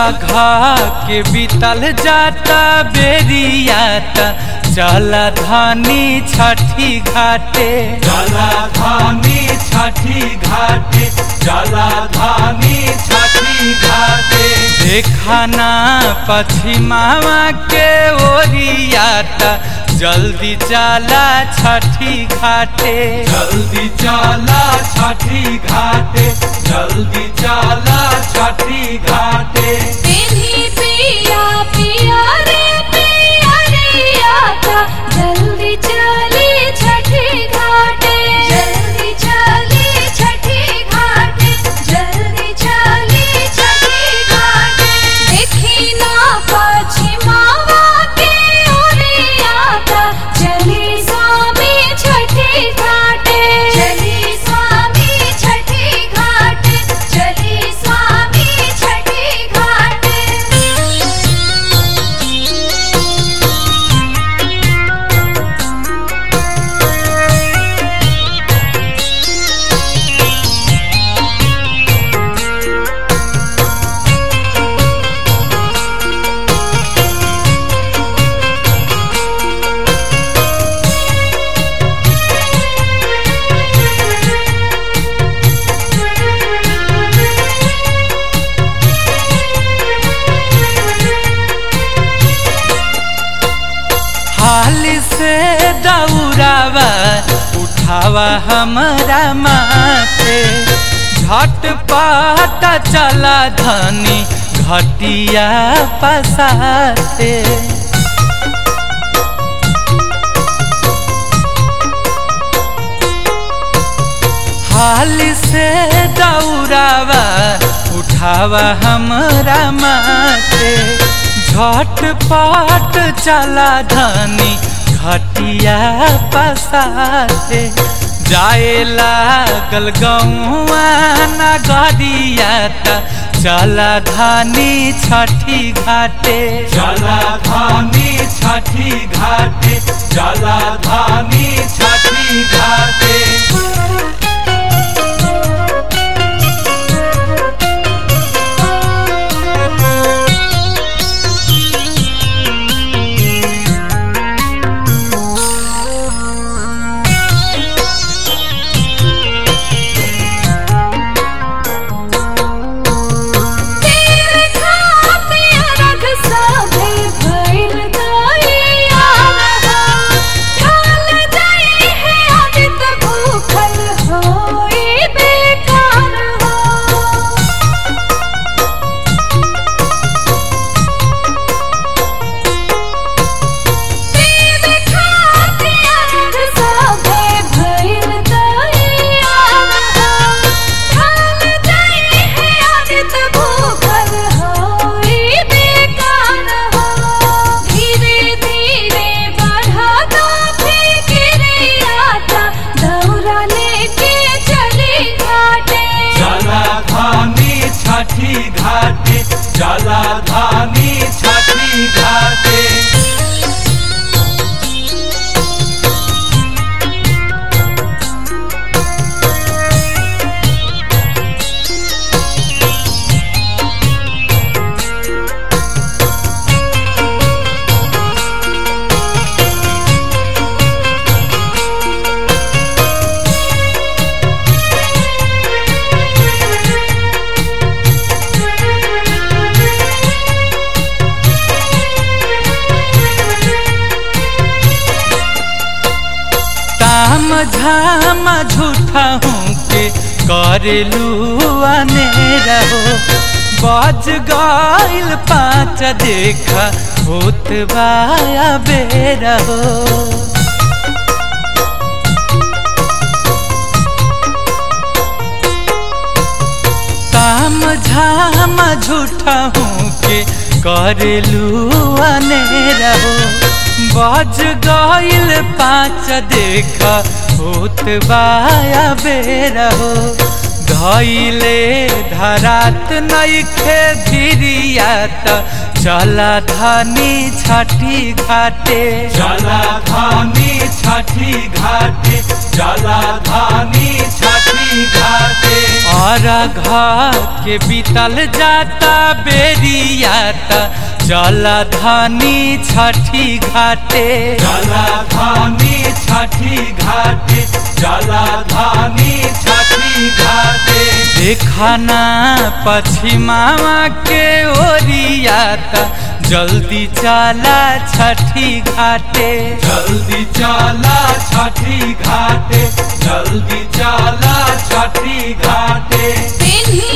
घा के बीतल जाता बेरियाता चल धानी छठी घाटे जलाधानी छठी घाटे जलाधानी छठी घाटे देखना पश्चिमावा के ओरियाता जल्दी चला छठी घाटे जल्दी चला छठी घाटे जल्दी चला छठी घाटे तेरी पिया पिया रे पिया रे आता जल्दी चली छठी घाटे जल्दी चली छठी घाटे जल्दी चली छठी घाटे देखी ना पश्चिमावा के ओरे आता चली स्वामी छठी घाटे चली स्वामी छठी घाटे चली स्वामी छठी घाटे हाल से दौड़ावा उठावा हमारा माथे झटपट चला धनी घटिया पसाते हाल से दौड़ावा उठावा हमारा माथे झटपट चला धनी घटिया पसाते जाए लागल गौआ नगरिया त चला धानी छठी घाटे जलाधानी छठी घाटे जलाधानी छठी घाटे तेर खाते अरग साभे भइल गइया ढाल जाई है आदित भूखल होई बेकार हो तेर खाते अरग साभे भइल गइया ढाल जाई है आदित भूखल होई बेकार हो धीरे धीरे बढ़ा दो फिक्रे आता दौरा लेके चली घाटे जलाधानी छठी घाटे जलाधानी छठी घाटे ताम झाम झूठा हूँ के करेलू अनेरा हो बज गइल पाँच देखा होत बाया बेरा हो ताम झाम झूठा हूँ के करेलू अनेरा हो बज गइल पाँच देखा होत बाया बेरा हो धैले धरात नइखे धिरिया त चला धनी छठी घाटे जलाधानी छठी घाटे जलाधानी छठी घाटे और घ के बीतल जाता बेरियाता चला धानी छठी घाटे जलाधानी छठी घाटे जलाधानी छठी घाटे देखना पश्चिमावा के ओरियाता जल्दी चला छठी घाटे जल्दी चला छठी घाटे जल्दी चला छठी घाटे पिन्ही